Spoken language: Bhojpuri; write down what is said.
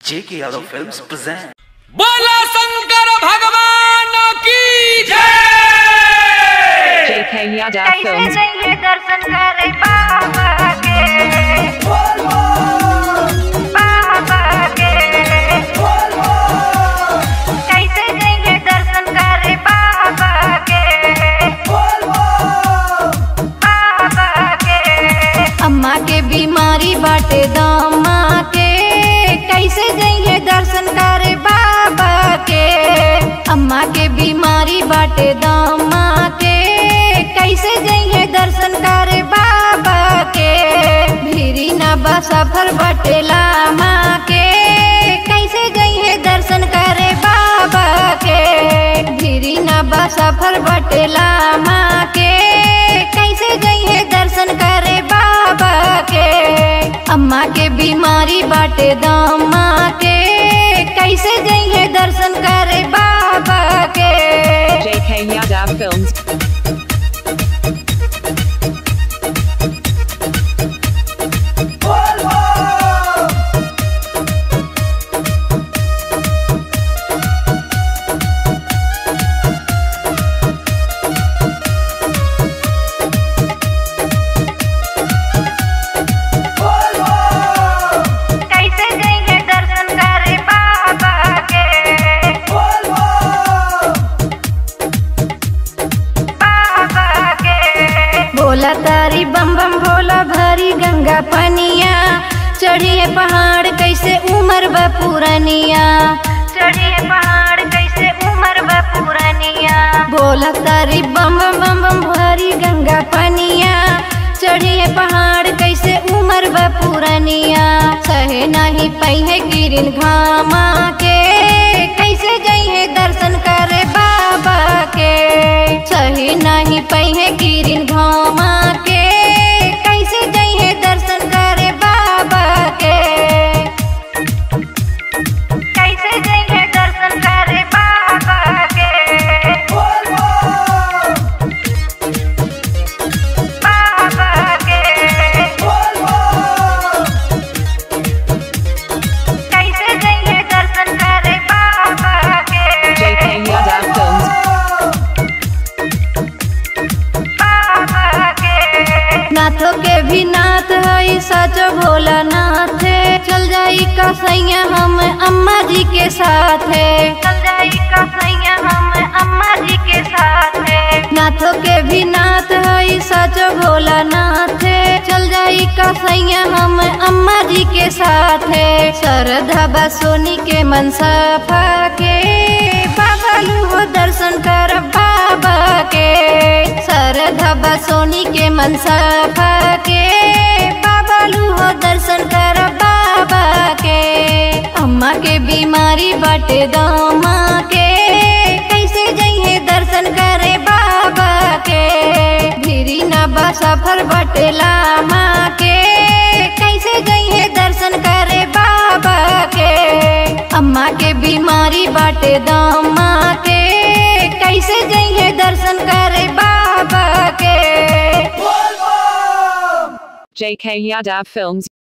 J.K. Yadav Films present. बोला शंकर भगवान की जय JK Yadav कैसे Films. जाइए दर्शन करे बाबा के बाबा के कैसे जाइए दर्शन करे बाबा के बाबा के अम्मा के बीमारी बाटे दामा के कैसे जाइए दर्शन करे बाबा के अम्मा के बीमारी बाटे दामा के कैसे जाइए दर्शन करे बाबा के भीरी ना बा सफर बाटे लामा के कैसे जाइए दर्शन करे बाबा के भीरी ना बा सफर बाटे लामा के कैसे जाइए दर्शन करे बाबा के अम्मा के बीमारी बाटे दामा के कैसे जाइए दर्शन करे बाबा के JK Yadav Films. कैसे जाइए दर्शन करे बाबा के बाबा के बोला तारी बम बम भोला भरी गंगा पनिया चढ़िए पहाड़ कैसे उमर बा पुरनिया चढ़िए पहाड़ कैसे उमर बा पुरनिया बोला तारी बम बम बम बम भरी गंगा पनिया चढ़िए पहाड़ कैसे उमर बा पुरनिया सहे नहीं पहे गिरिन घामा के कैसे जाइए दर्शन करे बाबा के सही नहीं पहे गिरिन घामा के कैसे जाइए दर्शन करे बाबा के कैसे जाइए दर्शन करे बाबा के बाबा के कैसे जाइए दर्शन करे बाबा के JK Yadav Films. बाबा के नाथों के भी नाथ है सच भोला नाथ चल जाई कसैया हम अम्मा जी के साथ चल जाई कसैया हम अम्मा जी के साथ नाथों के भी नाथ है सच भोला नाथ चल जाई कसैया हम अम्मा जी के साथ श्रद्धा बा सोनी के मनसा के बाबा लू दर्शन कर बाबा के श्रद्धा बा सोनी के मनसा के बाबा लूहो दर्शन कर बाबा के अम्मा के बीमारी बाटे दामा के कैसे जाइए दर्शन करे बाबा के भीरी ना बा सफर बाटे लामा के कैसे जाइए दर्शन करे बाबा के अम्मा के बीमारी बाटे दामा के कैसे जाइए दर्शन करे बाबा के JK Yadav Films.